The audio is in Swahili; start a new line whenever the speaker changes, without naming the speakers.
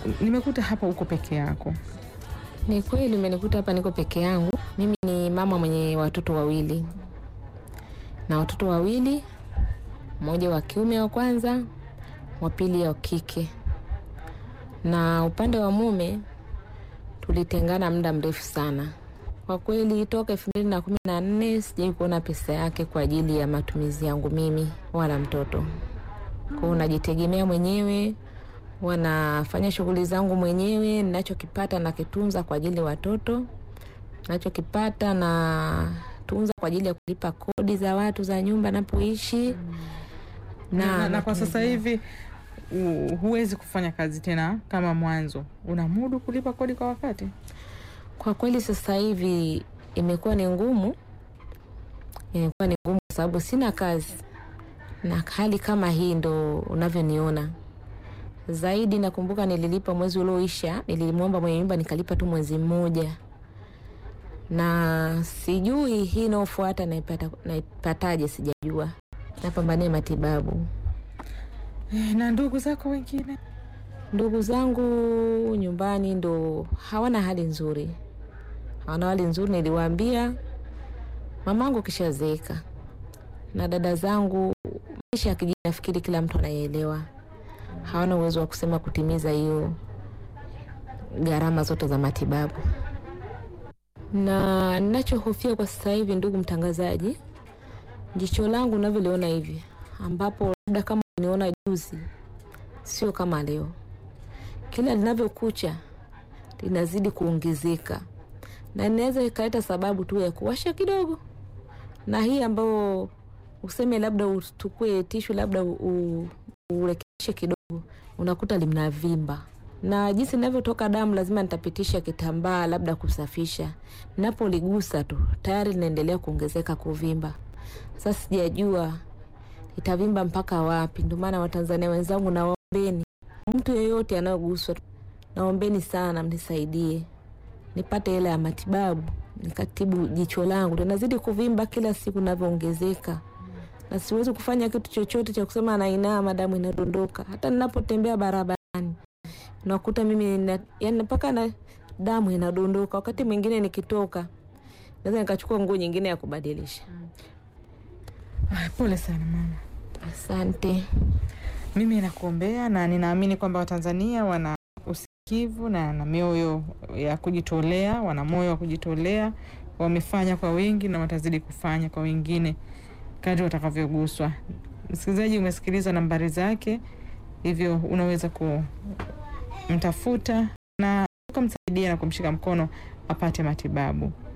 nimekuta hapa uko peke yako.
Ni kweli umenikuta hapa niko peke yangu. Mimi ni mama mwenye watoto wawili na watoto wawili, mmoja wa kiume wa kwanza, wa pili wa kike. Na upande wa mume tulitengana muda mrefu sana kwa kweli, toka elfu mbili na kumi na nne sijai kuona pesa yake kwa ajili ya matumizi yangu mimi wala mtoto. Kwa hiyo najitegemea mwenyewe, wanafanya shughuli zangu mwenyewe. Ninachokipata nakitunza kwa ajili ya watoto, nachokipata na tunza kwa ajili ya kulipa kodi za watu za nyumba napoishi
Na, na, na kwa
matumizi
sasa hivi u- huwezi kufanya kazi tena kama mwanzo, unamudu kulipa kodi kwa wakati?
Kwa kweli sasa hivi imekuwa ni ngumu, imekuwa ni ngumu kwa sababu sina kazi, na hali kama hii ndo unavyoniona zaidi. Nakumbuka nililipa mwezi ulioisha, nilimwomba mwenye nyumba nikalipa tu mwezi mmoja, na sijui hii inayofuata naipata naipataje, sijajua. Napambania matibabu.
Eh, Na ndugu zako wengine?
Ndugu zangu nyumbani ndo hawana hali nzuri, hawana hali nzuri. Niliwaambia mamangu kishazeeka, na dada zangu maisha ya kijiji, nafikiri kila mtu anayeelewa, hawana uwezo wa kusema kutimiza hiyo gharama zote za matibabu. Na ninachohofia kwa sasa hivi, ndugu mtangazaji, jicho langu unavyoliona hivi, ambapo labda kama uniona juzi, sio kama leo kila linavyokucha linazidi kuongezeka, na inaweza ikaleta sababu tu ya kuwasha kidogo, na hii ambayo useme labda utukue tishu labda u- u- urekebishe kidogo, unakuta linavimba, na jinsi linavyotoka damu lazima nitapitisha kitambaa labda kusafisha. Napoligusa tu tayari linaendelea kuongezeka kuvimba. Sasa sijajua itavimba mpaka wapi. Ndio maana Watanzania wenzangu, nawaombeni mtu yeyote anayoguswa, naombeni sana mnisaidie nipate hela ya matibabu nikatibu jicho langu, linazidi kuvimba kila siku navyoongezeka, na siwezi kufanya kitu chochote cha kusema nainama, damu inadondoka. Hata ninapotembea barabarani nakuta mimi nina, yani mpaka na damu inadondoka. Wakati mwingine nikitoka naweza nikachukua nguo nyingine ya kubadilisha.
Ay, pole sana mama.
Asante.
Mimi nakuombea na ninaamini kwamba Watanzania wana usikivu na na mioyo ya kujitolea, wana moyo wa kujitolea, wamefanya kwa wingi na watazidi kufanya kwa wengine kadri watakavyoguswa. Msikilizaji, umesikiliza nambari zake, hivyo unaweza kumtafuta na ukamsaidia na kumshika mkono apate matibabu.